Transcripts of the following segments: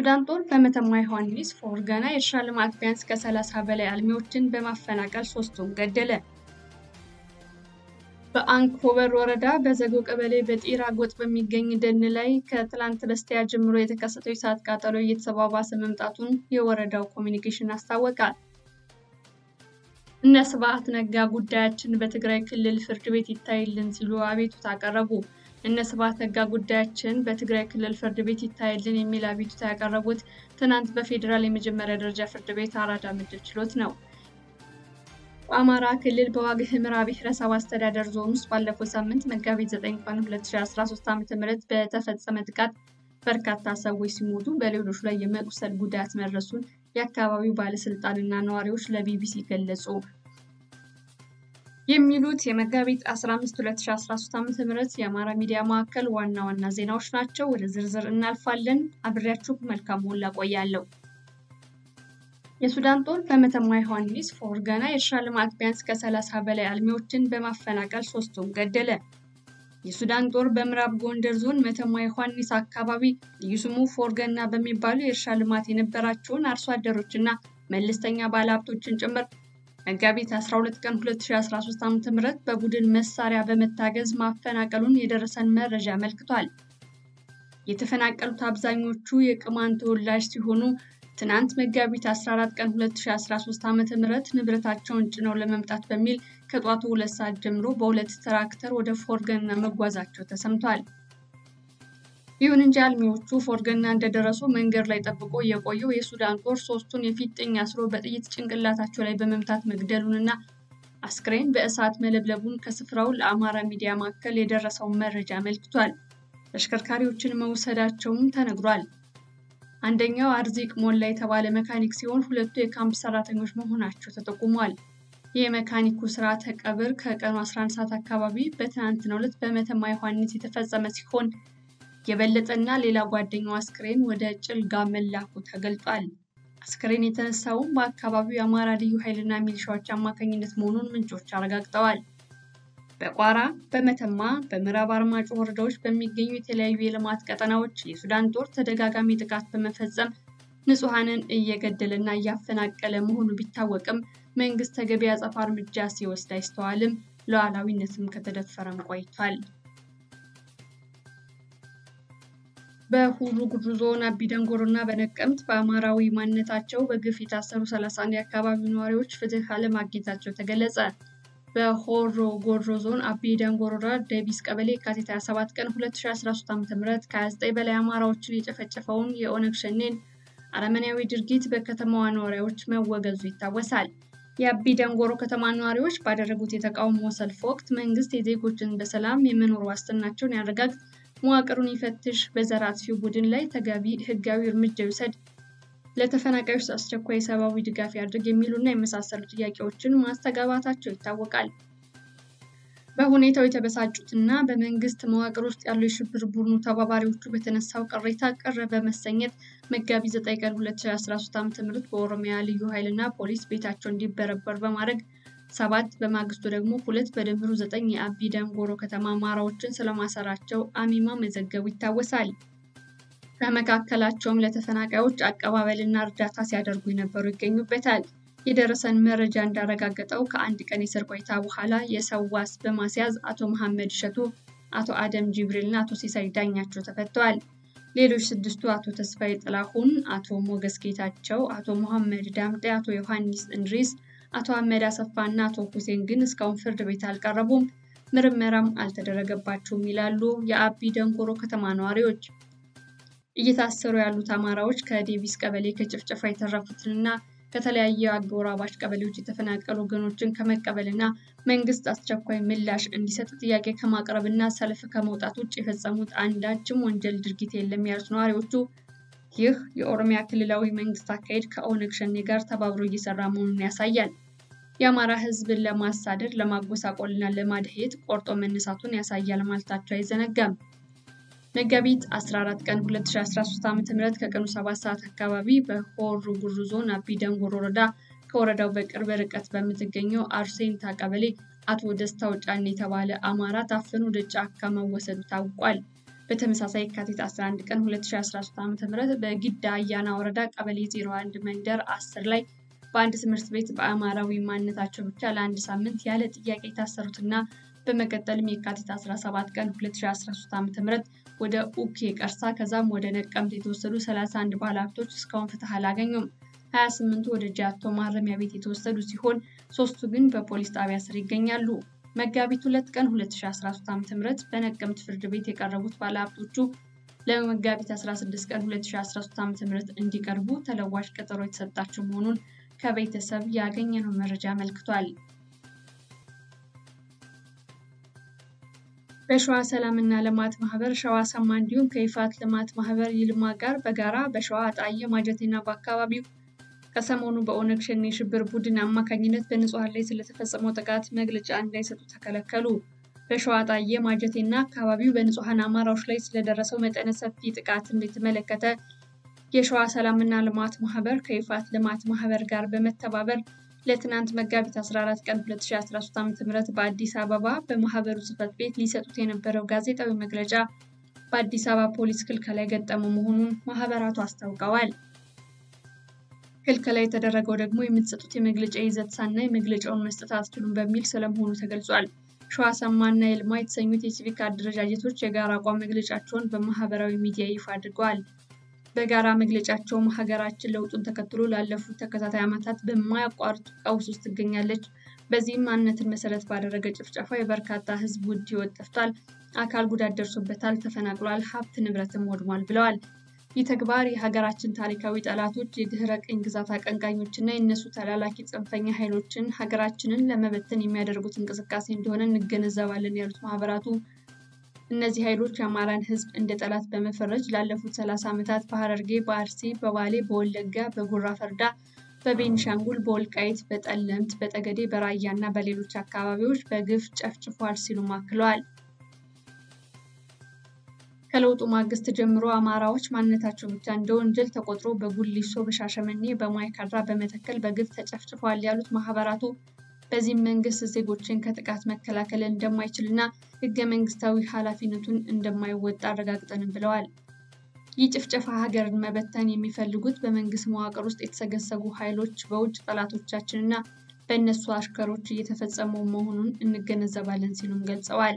የሱዳን ጦር በመተማ ዮሐንስ ፎርገና የእርሻ ልማት ቢያንስ ከ30 በላይ አልሚዎችን በማፈናቀል ሶስቱን ገደለ። በአንኮበር ወረዳ በዘጎ ቀበሌ በጢራ ጎጥ በሚገኝ ደን ላይ ከትላንት በስቲያ ጀምሮ የተከሰተው የእሳት ቃጠሎ እየተባባሰ መምጣቱን የወረዳው ኮሚኒኬሽን አስታወቀ። እነ ስብሐት ነጋ ጉዳያችን በትግራይ ክልል ፍርድ ቤት ይታይልን ሲሉ አቤቱታ አቀረቡ። እነ ስብሐት ነጋ ጉዳያችን በትግራይ ክልል ፍርድ ቤት ይታይልን የሚል አቤቱታ ያቀረቡት ትናንት በፌዴራል የመጀመሪያ ደረጃ ፍርድ ቤት አራዳ ምድብ ችሎት ነው። በአማራ ክልል በዋግ ኽምራ ብሔረሰብ አስተዳደር ዞን ውስጥ ባለፈው ሳምንት መጋቢት 9 ቀን 2013 ዓ.ም በተፈጸመ ጥቃት በርካታ ሰዎች ሲሞቱ በሌሎች ላይ የመቁሰል ጉዳት መድረሱን የአካባቢው ባለስልጣንና ነዋሪዎች ለቢቢሲ ገለጹ። የሚሉት የመጋቢት 15 2013 ዓ.ም የአማራ ሚዲያ ማዕከል ዋና ዋና ዜናዎች ናቸው። ወደ ዝርዝር እናልፋለን። አብሬያችሁ መልካም ሞላ ቆያለሁ። የሱዳን ጦር በመተማ ዮሐንስ ፎርገና የእርሻ ልማት ቢያንስ ከ30 በላይ አልሚዎችን በማፈናቀል ሶስቱን ገደለ። የሱዳን ጦር በምዕራብ ጎንደር ዞን መተማ ዮሐንስ አካባቢ ልዩ ስሙ ፎርገና በሚባሉ የእርሻ ልማት የነበራቸውን አርሶ አደሮችና መለስተኛ ባለሀብቶችን ጭምር መጋቢት 12 ቀን 2013 ዓ.ም በቡድን መሳሪያ በመታገዝ ማፈናቀሉን የደረሰን መረጃ አመልክቷል። የተፈናቀሉት አብዛኞቹ የቅማን ተወላጅ ሲሆኑ ትናንት መጋቢት 14 ቀን 2013 ዓ.ም ንብረታቸውን ጭነው ለመምጣት በሚል ከጧቱ ሁለት ሰዓት ጀምሮ በሁለት ትራክተር ወደ ፎርገና መጓዛቸው ተሰምቷል። ይሁን እንጂ አልሚዎቹ ፎርገና እንደደረሱ መንገድ ላይ ጠብቆ የቆየው የሱዳን ጦር ሶስቱን የፊጥኝ አስሮ በጥይት ጭንቅላታቸው ላይ በመምታት መግደሉንና አስክሬን በእሳት መለብለቡን ከስፍራው ለአማራ ሚዲያ ማዕከል የደረሰውን መረጃ አመልክቷል። ተሽከርካሪዎችን መውሰዳቸውም ተነግሯል። አንደኛው አርዚቅ ሞላ የተባለ መካኒክ ሲሆን ሁለቱ የካምፕ ሰራተኞች መሆናቸው ተጠቁሟል። የመካኒኩ ስርዓተ ቀብር ከቀኑ 11 ሰዓት አካባቢ በትናንትናው ዕለት በመተማ ዮሐንስ የተፈጸመ ሲሆን የበለጠና ሌላ ጓደኛው አስክሬን ወደ ጭልጋ መላኩ ተገልጧል። አስክሬን የተነሳውም በአካባቢው የአማራ ልዩ ኃይልና ሚሊሻዎች አማካኝነት መሆኑን ምንጮች አረጋግጠዋል። በቋራ፣ በመተማ፣ በምዕራብ አርማጮ ወረዳዎች በሚገኙ የተለያዩ የልማት ቀጠናዎች የሱዳን ጦር ተደጋጋሚ ጥቃት በመፈጸም ንጹሐንን እየገደለና እያፈናቀለ መሆኑ ቢታወቅም መንግስት ተገቢ አጸፋ እርምጃ ሲወስድ አይስተዋልም። ሉዓላዊነትም ከተደፈረም ቆይቷል። በሁሩ ጉዱ ዞን አቢ ደንጎሮ እና በነቀምት በአማራዊ ማንነታቸው በግፍ የታሰሩ 31 የአካባቢው ነዋሪዎች ፍትህ አለማግኘታቸው ተገለጸ። በሆሮ ጉዱሩ ዞን አቢ ደንጎሮ ወረዳ ደቢስ ቀበሌ የካቲት 27 ቀን 2013 ዓ.ም ከ29 በላይ አማራዎችን የጨፈጨፈውን የኦነግ ሸኔን አረመኔያዊ ድርጊት በከተማዋ ነዋሪዎች መወገዙ ይታወሳል። የአቢ ደንጎሮ ከተማ ነዋሪዎች ባደረጉት የተቃውሞ ሰልፍ ወቅት መንግስት የዜጎችን በሰላም የመኖር ዋስትናቸውን ያረጋግጥ መዋቅሩን ይፈትሽ፣ በዘር አጥፊው ቡድን ላይ ተገቢ ህጋዊ እርምጃ ይውሰድ፣ ለተፈናቃዮች አስቸኳይ ሰብአዊ ድጋፍ ያድርግ የሚሉና የመሳሰሉ ጥያቄዎችን ማስተጋባታቸው ይታወቃል። በሁኔታው የተበሳጩትና በመንግስት መዋቅር ውስጥ ያሉ የሽብር ቡድኑ ተባባሪዎቹ በተነሳው ቅሬታ ቅር በመሰኘት መጋቢት 9 ቀን 2013 ዓ.ም በኦሮሚያ ልዩ ኃይልና ፖሊስ ቤታቸው እንዲበረበር በማድረግ ሰባት በማግስቱ ደግሞ ሁለት በድምሩ ዘጠኝ የአቢ ደንጎሮ ከተማ አማራዎችን ስለማሰራቸው አሚማ መዘገቡ ይታወሳል። ከመካከላቸውም ለተፈናቃዮች አቀባበልና እርዳታ ሲያደርጉ የነበሩ ይገኙበታል። የደረሰን መረጃ እንዳረጋገጠው ከአንድ ቀን የእስር ቆይታ በኋላ የሰው ዋስ በማስያዝ አቶ መሐመድ እሸቱ፣ አቶ አደም ጅብሪል እና አቶ ሲሳይ ዳኛቸው ተፈተዋል። ሌሎች ስድስቱ አቶ ተስፋዬ ጥላሁን፣ አቶ ሞገስ ጌታቸው፣ አቶ መሐመድ ዳምጤ፣ አቶ ዮሐንስ እንድሪስ አቶ አህመድ አሰፋ እና አቶ ሁሴን ግን እስካሁን ፍርድ ቤት አልቀረቡም፣ ምርመራም አልተደረገባቸውም ይላሉ የአቢ ደንጎሮ ከተማ ነዋሪዎች። እየታሰሩ ያሉት አማራዎች ከዴቪስ ቀበሌ ከጭፍጨፋ የተረፉትንና ከተለያየ አጎራባች ቀበሌዎች የተፈናቀሉ ወገኖችን ከመቀበልና መንግስት አስቸኳይ ምላሽ እንዲሰጥ ጥያቄ ከማቅረብና ሰልፍ ከመውጣት ውጭ የፈጸሙት አንዳችም ወንጀል ድርጊት የለም ያሉት ነዋሪዎቹ ይህ የኦሮሚያ ክልላዊ መንግስት አካሄድ ከኦነግ ሸኔ ጋር ተባብሮ እየሰራ መሆኑን ያሳያል። የአማራ ህዝብን ለማሳደድ ለማጎሳቆልና ለማድሄት ቆርጦ መነሳቱን ያሳያል ማለታቸው አይዘነጋም። መጋቢት 14 ቀን 2013 ዓ.ም ከቀኑ 7 ሰዓት አካባቢ በሆሮ ጉዱሩ ዞን አቢ ደንጎሮ ወረዳ ከወረዳው በቅርብ ርቀት በምትገኘው አርሴንታ ቀበሌ አቶ ደስታው ጫኔ የተባለ አማራ ታፍኖ ወደ ጫካ መወሰዱ ታውቋል። በተመሳሳይ የካቲት 11 ቀን 2013 ዓ.ም በጊዳ አያና ወረዳ ቀበሌ 01 መንደር 10 ላይ በአንድ ትምህርት ቤት በአማራዊ ማንነታቸው ብቻ ለአንድ ሳምንት ያለ ጥያቄ የታሰሩትና በመቀጠልም የካቲት 17 ቀን 2013 ዓ.ም ወደ ኡኬ ቀርሳ ከዛም ወደ ነቀምት የተወሰዱ 31 ባለሀብቶች እስካሁን ፍትህ አላገኙም። 28ቱ ወደ ጃቶ ማረሚያ ቤት የተወሰዱ ሲሆን ሶስቱ ግን በፖሊስ ጣቢያ ስር ይገኛሉ። መጋቢት 2 ቀን 2013 ዓ.ም በነቀምት ፍርድ ቤት የቀረቡት ባለሀብቶቹ ለመጋቢት 16 ቀን 2013 ዓ.ም እንዲቀርቡ ተለዋጭ ቀጠሮ የተሰጣቸው መሆኑን ከቤተሰብ ያገኘነው መረጃ አመልክቷል። በሸዋ ሰላምና ልማት ማህበር ሸዋ ሰማ እንዲሁም ከይፋት ልማት ማህበር ይልማ ጋር በጋራ በሸዋ አጣዬ ማጀቴና በአካባቢው ከሰሞኑ በኦነግ ሸኔ የሽብር ቡድን አማካኝነት በንጹሐን ላይ ስለተፈጸመው ጥቃት መግለጫ እንዳይሰጡ ተከለከሉ። በሸዋ አጣዬ ማጀቴና አካባቢው በንጹሐን አማራዎች ላይ ስለደረሰው መጠነ ሰፊ ጥቃትን የተመለከተ የሸዋ ሰላምና ልማት ማህበር ከይፋት ልማት ማህበር ጋር በመተባበር ለትናንት መጋቢት 14 ቀን 2013 ዓ.ም በአዲስ አበባ በማህበሩ ጽህፈት ቤት ሊሰጡት የነበረው ጋዜጣዊ መግለጫ በአዲስ አበባ ፖሊስ ክልከላ የገጠመው መሆኑን ማህበራቱ አስታውቀዋል። ክልከላ የተደረገው ደግሞ የምትሰጡት የመግለጫ ይዘት ሳናይ መግለጫውን መስጠት አትችሉም በሚል ስለመሆኑ ተገልጿል። ሸዋ ሰማና ይልማ የተሰኙት የሲቪክ አደረጃጀቶች የጋራ አቋም መግለጫቸውን በማህበራዊ ሚዲያ ይፋ አድርገዋል። በጋራ መግለጫቸውም ሀገራችን ለውጡን ተከትሎ ላለፉት ተከታታይ ዓመታት በማያቋርጥ ቀውስ ውስጥ ትገኛለች። በዚህም ማንነትን መሰረት ባደረገ ጭፍጨፋ የበርካታ ህዝብ ውድ ህይወት ጠፍቷል፣ አካል ጉዳት ደርሶበታል፣ ተፈናቅሏል፣ ሀብት ንብረትም ወድሟል ብለዋል። ይህ ተግባር የሀገራችን ታሪካዊ ጠላቶች፣ የድህረ ቅኝ ግዛት አቀንቃኞች እና የእነሱ ተላላኪ ጽንፈኛ ኃይሎችን ሀገራችንን ለመበተን የሚያደርጉት እንቅስቃሴ እንደሆነ እንገነዘባለን ያሉት ማህበራቱ እነዚህ ኃይሎች የአማራን ህዝብ እንደ ጠላት በመፈረጅ ላለፉት ሰላሳ ዓመታት በሐረርጌ፣ በአርሲ፣ በባሌ፣ በወለጋ፣ በጉራ ፈርዳ፣ በቤኒሻንጉል፣ በወልቃይት፣ በጠለምት፣ በጠገዴ፣ በራያ እና በሌሎች አካባቢዎች በግፍ ጨፍጭፏል ሲሉም አክለዋል። ከለውጡ ማግስት ጀምሮ አማራዎች ማንነታቸው ብቻ እንደ ወንጀል ተቆጥሮ በጉሊሶ፣ በሻሸመኔ፣ በማይካድራ፣ በመተከል በግፍ ተጨፍጭፏል ያሉት ማህበራቱ በዚህም መንግስት ዜጎችን ከጥቃት መከላከል እንደማይችልና ህገ መንግስታዊ ኃላፊነቱን እንደማይወጣ አረጋግጠንም ብለዋል። ይህ ጭፍጨፋ ሀገርን መበተን የሚፈልጉት በመንግስት መዋቅር ውስጥ የተሰገሰጉ ኃይሎች በውጭ ጠላቶቻችንና በእነሱ አሽከሮች እየተፈጸሙ መሆኑን እንገነዘባለን ሲሉም ገልጸዋል።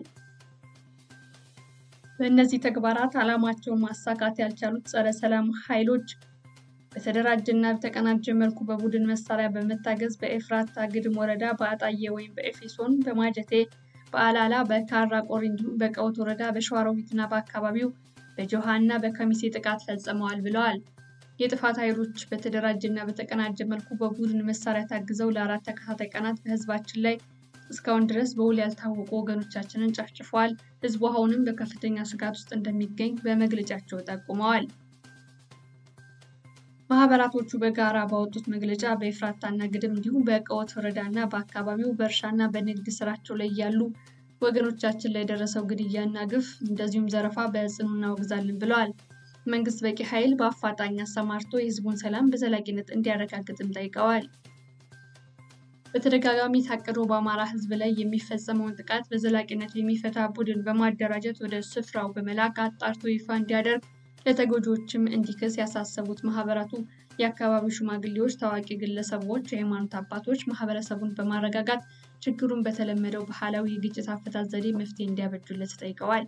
በእነዚህ ተግባራት ዓላማቸውን ማሳካት ያልቻሉት ጸረ ሰላም ኃይሎች በተደራጀ እና በተቀናጀ መልኩ በቡድን መሳሪያ በመታገዝ በኤፍራታ ግድም ወረዳ በአጣዬ ወይም በኤፌሶን፣ በማጀቴ፣ በአላላ፣ በካራ ቆሪ እንዲሁም በቀውት ወረዳ በሸዋሮቢት እና በአካባቢው በጆሃ እና በከሚሴ ጥቃት ፈጽመዋል ብለዋል። የጥፋት ኃይሎች በተደራጀ እና በተቀናጀ መልኩ በቡድን መሳሪያ ታግዘው ለአራት ተከታታይ ቀናት በህዝባችን ላይ እስካሁን ድረስ በውል ያልታወቁ ወገኖቻችንን ጨፍጭፈዋል። ህዝቡ አሁንም በከፍተኛ ስጋት ውስጥ እንደሚገኝ በመግለጫቸው ጠቁመዋል። ማህበራቶቹ በጋራ ባወጡት መግለጫ በኤፍራታና ግድም እንዲሁም በቀወት ወረዳ እና በአካባቢው በእርሻና በንግድ ስራቸው ላይ ያሉ ወገኖቻችን ላይ የደረሰው ግድያና ግፍ እንደዚሁም ዘረፋ በጽኑ እናወግዛለን ብለዋል። መንግስት በቂ ኃይል በአፋጣኝ አሰማርቶ የህዝቡን ሰላም በዘላቂነት እንዲያረጋግጥም ጠይቀዋል። በተደጋጋሚ ታቅዶ በአማራ ህዝብ ላይ የሚፈጸመውን ጥቃት በዘላቂነት የሚፈታ ቡድን በማደራጀት ወደ ስፍራው በመላክ አጣርቶ ይፋ እንዲያደርግ ለተጎጂዎችም እንዲክስ ያሳሰቡት ማህበራቱ የአካባቢው ሽማግሌዎች፣ ታዋቂ ግለሰቦች፣ የሃይማኖት አባቶች ማህበረሰቡን በማረጋጋት ችግሩን በተለመደው ባህላዊ የግጭት አፈታት ዘዴ መፍትሄ እንዲያበጁለት ጠይቀዋል።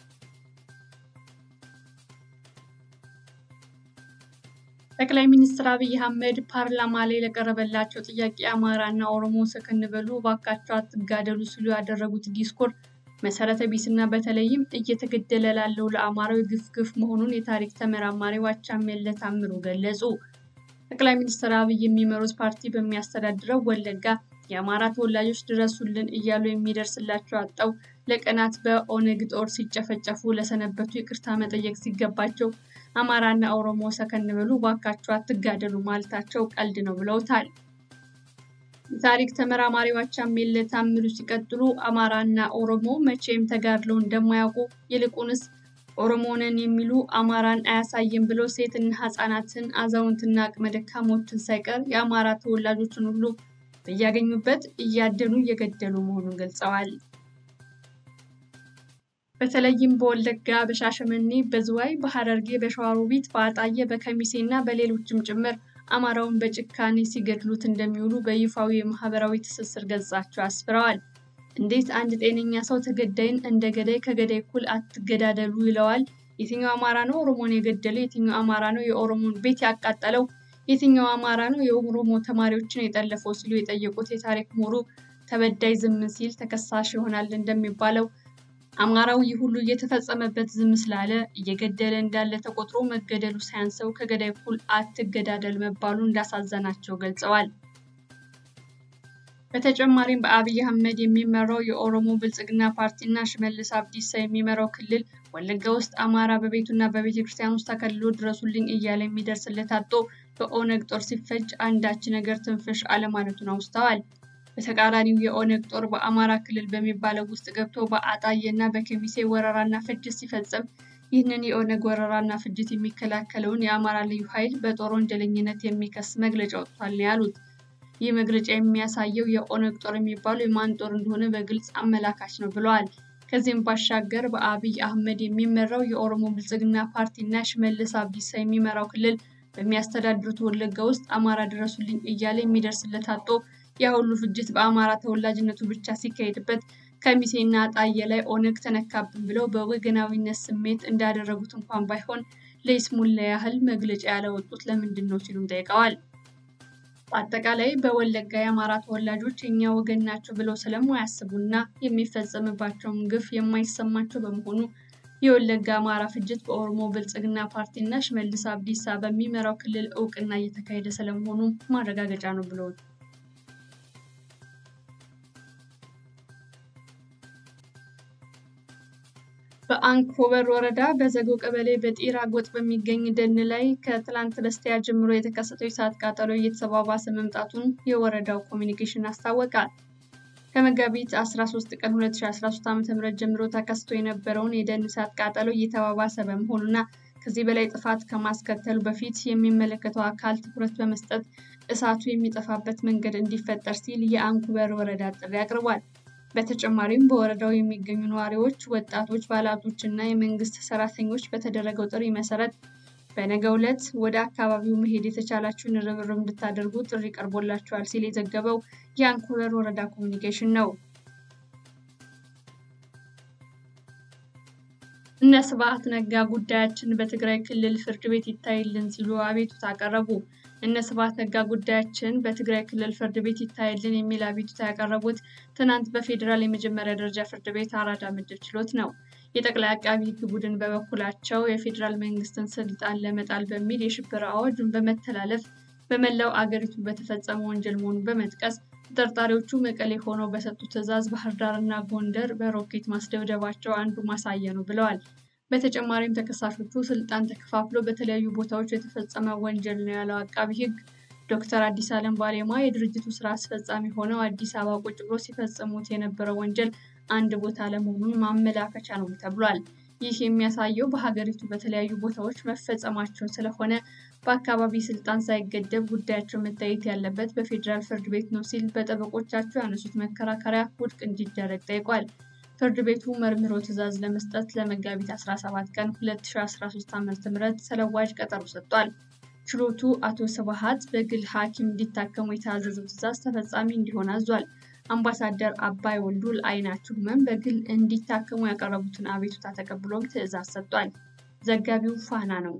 ጠቅላይ ሚኒስትር አብይ አህመድ ፓርላማ ላይ ለቀረበላቸው ጥያቄ አማራና ኦሮሞ ሰከን በሉ እባካችሁ አትጋደሉ ሲሉ ያደረጉት ዲስኮር መሰረተ ቢስና በተለይም እየተገደለ ላለው ለአማራው ግፍ ግፍ መሆኑን የታሪክ ተመራማሪው አቻምየለህ ታምሩ ገለጹ። ጠቅላይ ሚኒስትር አብይ የሚመሩት ፓርቲ በሚያስተዳድረው ወለጋ የአማራ ተወላጆች ድረሱልን እያሉ የሚደርስላቸው አጣው ለቀናት በኦነግ ጦር ሲጨፈጨፉ ለሰነበቱ ይቅርታ መጠየቅ ሲገባቸው አማራና ኦሮሞ ሰከን በሉ እባካችሁ አትጋደሉ ማለታቸው ቀልድ ነው ብለውታል። የታሪክ ተመራማሪው አቻምየለህ ታምሩ ሲቀጥሉ አማራና ኦሮሞ መቼም ተጋድለው እንደማያውቁ ይልቁንስ ኦሮሞ ነን የሚሉ አማራን አያሳይም ብለው ሴትና ሕፃናትን አዛውንትና አቅመ ደካሞችን ሳይቀር የአማራ ተወላጆችን ሁሉ በያገኙበት እያደኑ እየገደሉ መሆኑን ገልጸዋል። በተለይም በወለጋ፣ በሻሸመኔ፣ በዝዋይ፣ በሐረርጌ፣ በሸዋሮቢት፣ በአጣዬ፣ በከሚሴ እና በሌሎችም ጭምር አማራውን በጭካኔ ሲገድሉት እንደሚውሉ በይፋዊ የማህበራዊ ትስስር ገጻቸው አስፍረዋል። እንዴት አንድ ጤነኛ ሰው ተገዳይን እንደ ገዳይ ከገዳይ እኩል አትገዳደሉ ይለዋል? የትኛው አማራ ነው ኦሮሞን የገደለው? የትኛው አማራ ነው የኦሮሞን ቤት ያቃጠለው? የትኛው አማራ ነው የኦሮሞ ተማሪዎችን የጠለፈው? ሲሉ የጠየቁት የታሪክ ምሁሩ ተበዳይ ዝም ሲል ተከሳሽ ይሆናል እንደሚባለው አማራው ይህ ሁሉ እየተፈጸመበት ዝም ስላለ እየገደለ እንዳለ ተቆጥሮ መገደሉ ሳያንሰው ከገዳይ እኩል አትገዳደል መባሉ እንዳሳዘናቸው ገልጸዋል። በተጨማሪም በአብይ አህመድ የሚመራው የኦሮሞ ብልጽግና ፓርቲና ሽመልስ አብዲሳ የሚመራው ክልል ወለጋ ውስጥ አማራ በቤቱና በቤተ ክርስቲያን ውስጥ ተከልሎ ድረሱልኝ እያለ የሚደርስለት አጥቶ በኦነግ ጦር ሲፈጅ አንዳች ነገር ትንፍሽ አለማለቱን አውስተዋል። በተቃራኒው የኦነግ ጦር በአማራ ክልል በሚባለው ውስጥ ገብቶ በአጣዬ እና በከሚሴ ወረራና ፍጅት ሲፈጽም ይህንን የኦነግ ወረራና ፍጅት የሚከላከለውን የአማራ ልዩ ኃይል በጦር ወንጀለኝነት የሚከስ መግለጫ ወጥቷል ነው ያሉት። ይህ መግለጫ የሚያሳየው የኦነግ ጦር የሚባለው የማን ጦር እንደሆነ በግልጽ አመላካች ነው ብለዋል። ከዚህም ባሻገር በአብይ አህመድ የሚመራው የኦሮሞ ብልጽግና ፓርቲና ሽመልስ አብዲሳ የሚመራው ክልል በሚያስተዳድሩት ወለጋ ውስጥ አማራ ድረሱልኝ እያለ የሚደርስለት አጦ ያ ሁሉ ፍጅት በአማራ ተወላጅነቱ ብቻ ሲካሄድበት ከሚሴና ጣዬ ላይ ኦነግ ተነካብን ብለው በወገናዊነት ስሜት እንዳደረጉት እንኳን ባይሆን ለይስሙላ ያህል መግለጫ ያለወጡት ለምንድን ነው ሲሉም ጠይቀዋል። በአጠቃላይ በወለጋ የአማራ ተወላጆች የእኛ ወገን ናቸው ብለው ስለማያስቡና የሚፈጸምባቸውን ግፍ የማይሰማቸው በመሆኑ የወለጋ አማራ ፍጅት በኦሮሞ ብልጽግና ፓርቲና ሽመልስ አብዲሳ በሚመራው ክልል እውቅና እየተካሄደ ስለመሆኑ ማረጋገጫ ነው ብለውት በአንኮበር ወረዳ በዘጎ ቀበሌ በጢራ ጎጥ በሚገኝ ደን ላይ ከትላንት በስቲያ ጀምሮ የተከሰተው የእሳት ቃጠሎ እየተባባሰ መምጣቱን የወረዳው ኮሚኒኬሽን አስታወቀ። ከመጋቢት 13 ቀን 2013 ዓ.ም ጀምሮ ተከስቶ የነበረውን የደን እሳት ቃጠሎ እየተባባሰ በመሆኑና ከዚህ በላይ ጥፋት ከማስከተሉ በፊት የሚመለከተው አካል ትኩረት በመስጠት እሳቱ የሚጠፋበት መንገድ እንዲፈጠር ሲል የአንኮበር ወረዳ ጥሪ አቅርቧል። በተጨማሪም በወረዳው የሚገኙ ነዋሪዎች፣ ወጣቶች፣ ባለሀብቶች እና የመንግስት ሰራተኞች በተደረገው ጥሪ መሰረት በነገው ዕለት ወደ አካባቢው መሄድ የተቻላችሁን ርብርብ እንድታደርጉ ጥሪ ቀርቦላችኋል ሲል የዘገበው የአንኮበር ወረዳ ኮሚኒኬሽን ነው። እነ ስብሐት ነጋ ጉዳያችን በትግራይ ክልል ፍርድ ቤት ይታይልን ሲሉ አቤቱታ አቀረቡ። እነ ስብሐት ነጋ ጉዳያችን በትግራይ ክልል ፍርድ ቤት ይታይልን የሚል አቤቱታ ያቀረቡት ትናንት በፌዴራል የመጀመሪያ ደረጃ ፍርድ ቤት አራዳ ምድብ ችሎት ነው። የጠቅላይ አቃቢ ሕግ ቡድን በበኩላቸው የፌዴራል መንግስትን ስልጣን ለመጣል በሚል የሽብር አዋጁን በመተላለፍ በመላው አገሪቱ በተፈጸመ ወንጀል መሆኑን በመጥቀስ ተጠርጣሪዎቹ መቀሌ ሆነው በሰጡት ትዕዛዝ ባህር ዳር እና ጎንደር በሮኬት ማስደብደባቸው አንዱ ማሳያ ነው ብለዋል። በተጨማሪም ተከሳሾቹ ስልጣን ተከፋፍሎ በተለያዩ ቦታዎች የተፈጸመ ወንጀል ነው ያለው አቃቢ ሕግ ዶክተር አዲስ አለም ባሌማ የድርጅቱ ስራ አስፈጻሚ ሆነው አዲስ አበባ ቁጭ ብሎ ሲፈጽሙት የነበረው ወንጀል አንድ ቦታ ለመሆኑን ማመላከቻ ነው ተብሏል። ይህ የሚያሳየው በሀገሪቱ በተለያዩ ቦታዎች መፈጸማቸው ስለሆነ በአካባቢ ስልጣን ሳይገደብ ጉዳያቸው መታየት ያለበት በፌዴራል ፍርድ ቤት ነው ሲል በጠበቆቻቸው ያነሱት መከራከሪያ ውድቅ እንዲደረግ ጠይቋል። ፍርድ ቤቱ መርምሮ ትዕዛዝ ለመስጠት ለመጋቢት 17 ቀን 2013 ዓ.ም ተለዋጭ ቀጠሮ ሰጥቷል። ችሎቱ አቶ ስብሐት በግል ሐኪም እንዲታከሙ የታዘዘው ትዕዛዝ ተፈጻሚ እንዲሆን አዟል። አምባሳደር አባይ ወልዱ ለዓይናቸው ህመም በግል እንዲታከሙ ያቀረቡትን አቤቱታ ተቀብሎም ትዕዛዝ ሰጥቷል። ዘጋቢው ፋና ነው።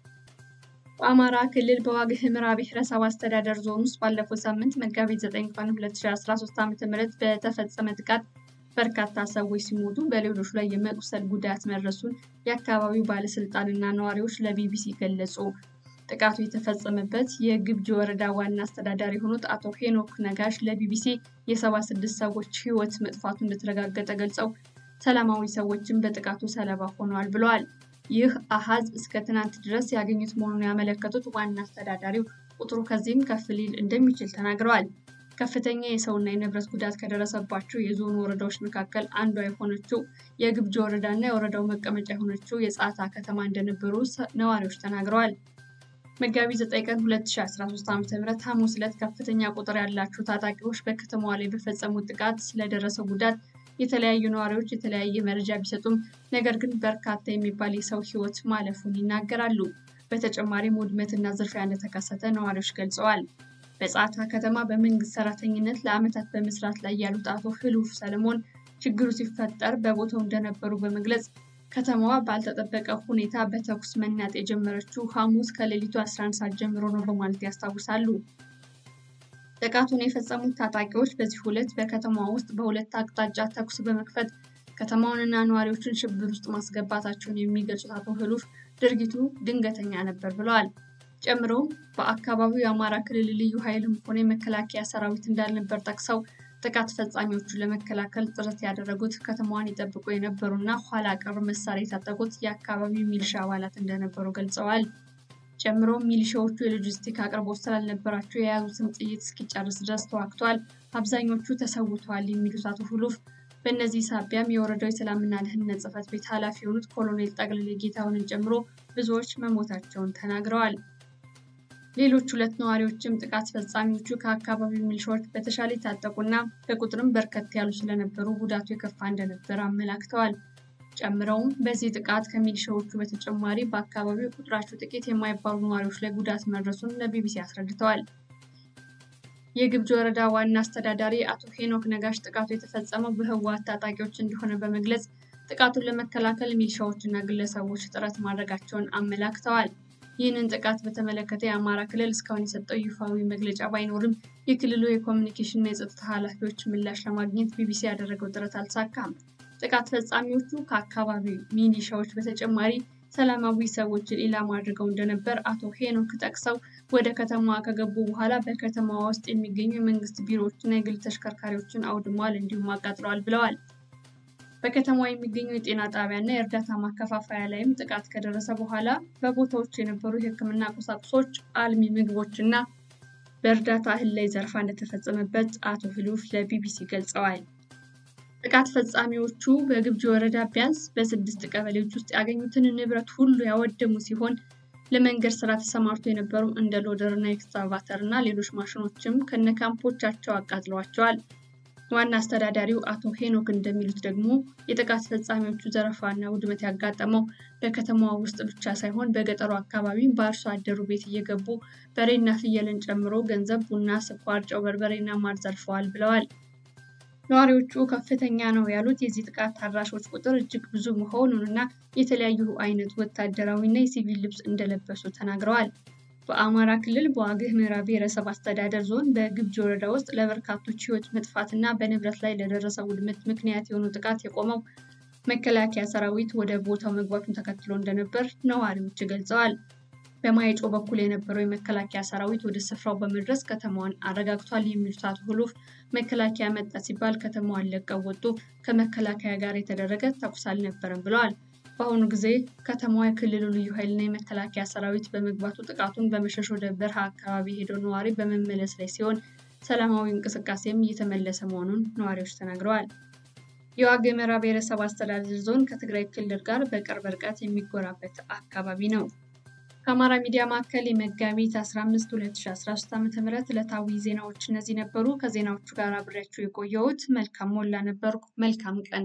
በአማራ ክልል በዋግ ኽምራ ብሔረሰብ አስተዳደር ዞን ውስጥ ባለፈው ሳምንት መጋቢት 9 ቀን 2013 ዓ.ም በተፈጸመ ጥቃት በርካታ ሰዎች ሲሞቱ በሌሎች ላይ የመቁሰል ጉዳት መድረሱን የአካባቢው ባለስልጣንና ነዋሪዎች ለቢቢሲ ገለጹ። ጥቃቱ የተፈጸመበት የግብጅ ወረዳ ዋና አስተዳዳሪ የሆኑት አቶ ሄኖክ ነጋሽ ለቢቢሲ የ76 ሰዎች ህይወት መጥፋቱ እንደተረጋገጠ ገልጸው ሰላማዊ ሰዎችም በጥቃቱ ሰለባ ሆነዋል ብለዋል። ይህ አሃዝ እስከ ትናንት ድረስ ያገኙት መሆኑን ያመለከቱት ዋና አስተዳዳሪው ቁጥሩ ከዚህም ከፍ ሊል እንደሚችል ተናግረዋል። ከፍተኛ የሰውና የንብረት ጉዳት ከደረሰባቸው የዞኑ ወረዳዎች መካከል አንዷ የሆነችው የግብጅ ወረዳ እና የወረዳው መቀመጫ የሆነችው የጻታ ከተማ እንደነበሩ ነዋሪዎች ተናግረዋል። መጋቢት 9 ቀን 2013 ዓ.ም ሐሙስ ዕለት ከፍተኛ ቁጥር ያላቸው ታጣቂዎች በከተማዋ ላይ በፈጸሙት ጥቃት ስለደረሰው ጉዳት የተለያዩ ነዋሪዎች የተለያየ መረጃ ቢሰጡም ነገር ግን በርካታ የሚባል የሰው ሕይወት ማለፉን ይናገራሉ። በተጨማሪም ውድመትና ዝርፊያ እንደተከሰተ ነዋሪዎች ገልጸዋል። በጻታ ከተማ በመንግስት ሰራተኝነት ለዓመታት በመስራት ላይ ያሉት አቶ ህሉፍ ሰለሞን ችግሩ ሲፈጠር በቦታው እንደነበሩ በመግለጽ ከተማዋ ባልተጠበቀ ሁኔታ በተኩስ መናጥ የጀመረችው ሐሙስ ከሌሊቱ 11 ሰዓት ጀምሮ ነው በማለት ያስታውሳሉ። ጥቃቱን የፈጸሙት ታጣቂዎች በዚህ ሁለት በከተማዋ ውስጥ በሁለት አቅጣጫ ተኩስ በመክፈት ከተማውንና ነዋሪዎችን ሽብር ውስጥ ማስገባታቸውን የሚገልጹት አቶ ህሉፍ ድርጊቱ ድንገተኛ ነበር ብለዋል። ጨምረውም በአካባቢው የአማራ ክልል ልዩ ኃይልም ሆነ የመከላከያ ሰራዊት እንዳልነበር ጠቅሰው ጥቃት ፈጻሚዎቹን ለመከላከል ጥረት ያደረጉት ከተማዋን ይጠብቁ የነበሩና ኋላ ቀር መሳሪያ የታጠቁት የአካባቢው ሚሊሻ አባላት እንደነበሩ ገልጸዋል። ጨምሮም ሚሊሻዎቹ የሎጂስቲክ አቅርቦት ስላልነበራቸው የያዙትን ጥይት እስኪጨርስ ድረስ ተዋግተዋል፣ አብዛኞቹ ተሰውተዋል የሚሉት አቶ ሁሉፍ በእነዚህ ሳቢያም የወረዳው የሰላምና ደህንነት ጽሕፈት ቤት ኃላፊ የሆኑት ኮሎኔል ጠቅልሌ ጌታሁንን ጨምሮ ብዙዎች መሞታቸውን ተናግረዋል። ሌሎች ሁለት ነዋሪዎችም ጥቃት ፈጻሚዎቹ ከአካባቢው ሚሊሻዎች በተሻለ የታጠቁና በቁጥርም በርከት ያሉ ስለነበሩ ጉዳቱ የከፋ እንደነበር አመላክተዋል። ጨምረውም በዚህ ጥቃት ከሚሊሻዎቹ በተጨማሪ በአካባቢው ቁጥራቸው ጥቂት የማይባሉ ነዋሪዎች ላይ ጉዳት መድረሱን ለቢቢሲ አስረድተዋል። የግብጅ ወረዳ ዋና አስተዳዳሪ አቶ ሄኖክ ነጋሽ ጥቃቱ የተፈጸመው በህወሓት ታጣቂዎች እንደሆነ በመግለጽ ጥቃቱን ለመከላከል ሚሊሻዎችና ግለሰቦች ጥረት ማድረጋቸውን አመላክተዋል። ይህንን ጥቃት በተመለከተ የአማራ ክልል እስካሁን የሰጠው ይፋዊ መግለጫ ባይኖርም የክልሉ የኮሚኒኬሽንና የጸጥታ ኃላፊዎች ምላሽ ለማግኘት ቢቢሲ ያደረገው ጥረት አልተሳካም። ጥቃት ፈጻሚዎቹ ከአካባቢው ሚሊሻዎች በተጨማሪ ሰላማዊ ሰዎችን ኢላማ አድርገው እንደነበር አቶ ሄኖክ ጠቅሰው ወደ ከተማዋ ከገቡ በኋላ በከተማዋ ውስጥ የሚገኙ የመንግስት ቢሮዎችና የግል ተሽከርካሪዎችን አውድመዋል እንዲሁም አቃጥለዋል ብለዋል። በከተማዋ የሚገኙ የጤና ጣቢያና የእርዳታ ማከፋፈያ ላይም ጥቃት ከደረሰ በኋላ በቦታዎች የነበሩ የሕክምና ቁሳቁሶች፣ አልሚ ምግቦችና በእርዳታ እህል ላይ ዘረፋ እንደተፈጸመበት አቶ ህሉፍ ለቢቢሲ ገልጸዋል። ጥቃት ፈጻሚዎቹ በግብጅ ወረዳ ቢያንስ በስድስት ቀበሌዎች ውስጥ ያገኙትን ንብረት ሁሉ ያወደሙ ሲሆን ለመንገድ ስራ ተሰማርቶ የነበሩ እንደ ሎደር እና ኤክስካቫተር እና ሌሎች ማሽኖችም ከነካምፖቻቸው አቃጥለዋቸዋል። ዋና አስተዳዳሪው አቶ ሄኖክ እንደሚሉት ደግሞ የጥቃት ፈጻሚዎቹ ዘረፋና ውድመት ያጋጠመው በከተማዋ ውስጥ ብቻ ሳይሆን በገጠሩ አካባቢ በአርሶ አደሩ ቤት እየገቡ በሬና ፍየልን ጨምሮ ገንዘብ፣ ቡና፣ ስኳር፣ ጨው፣ በርበሬና ማር ዘርፈዋል ብለዋል። ነዋሪዎቹ ከፍተኛ ነው ያሉት የዚህ ጥቃት ታራሾች ቁጥር እጅግ ብዙ መሆኑንና የተለያዩ አይነት ወታደራዊና የሲቪል ልብስ እንደለበሱ ተናግረዋል። በአማራ ክልል በዋግህ ምራ ብሔረሰብ አስተዳደር ዞን በግብጅ ወረዳ ውስጥ ለበርካቶች ሕይወት መጥፋትና በንብረት ላይ ለደረሰ ውድመት ምክንያት የሆኑ ጥቃት የቆመው መከላከያ ሰራዊት ወደ ቦታው መግባቱን ተከትሎ እንደነበር ነዋሪዎች ገልጸዋል። በማይጮ በኩል የነበረው የመከላከያ ሰራዊት ወደ ስፍራው በመድረስ ከተማዋን አረጋግቷል የሚሉት አቶ ሁሉፍ መከላከያ መጣ ሲባል ከተማዋን ለቀው ወጡ፣ ከመከላከያ ጋር የተደረገ ተኩስ አልነበረም ብለዋል። በአሁኑ ጊዜ ከተማዋ የክልሉ ልዩ ኃይልና የመከላከያ ሰራዊት በመግባቱ ጥቃቱን በመሸሽ ወደ በረሃ አካባቢ ሄደው ነዋሪ በመመለስ ላይ ሲሆን ሰላማዊ እንቅስቃሴም እየተመለሰ መሆኑን ነዋሪዎች ተናግረዋል። የዋግ ኽምራ ብሔረሰብ አስተዳደር ዞን ከትግራይ ክልል ጋር በቅርብ ርቀት የሚጎራበት አካባቢ ነው። ከአማራ ሚዲያ ማዕከል የመጋቢት 15 2013 ዓ.ም ዕለታዊ ዜናዎች እነዚህ ነበሩ። ከዜናዎቹ ጋር አብሬያችሁ የቆየሁት መልካም ሞላ ነበርኩ። መልካም ቀን።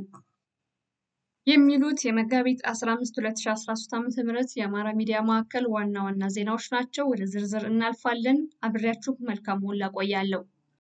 የሚሉት የመጋቢት 15 2013 ዓ.ም የአማራ ሚዲያ ማዕከል ዋና ዋና ዜናዎች ናቸው። ወደ ዝርዝር እናልፋለን። አብሬያችሁ መልካም ሞላ ቆያለሁ።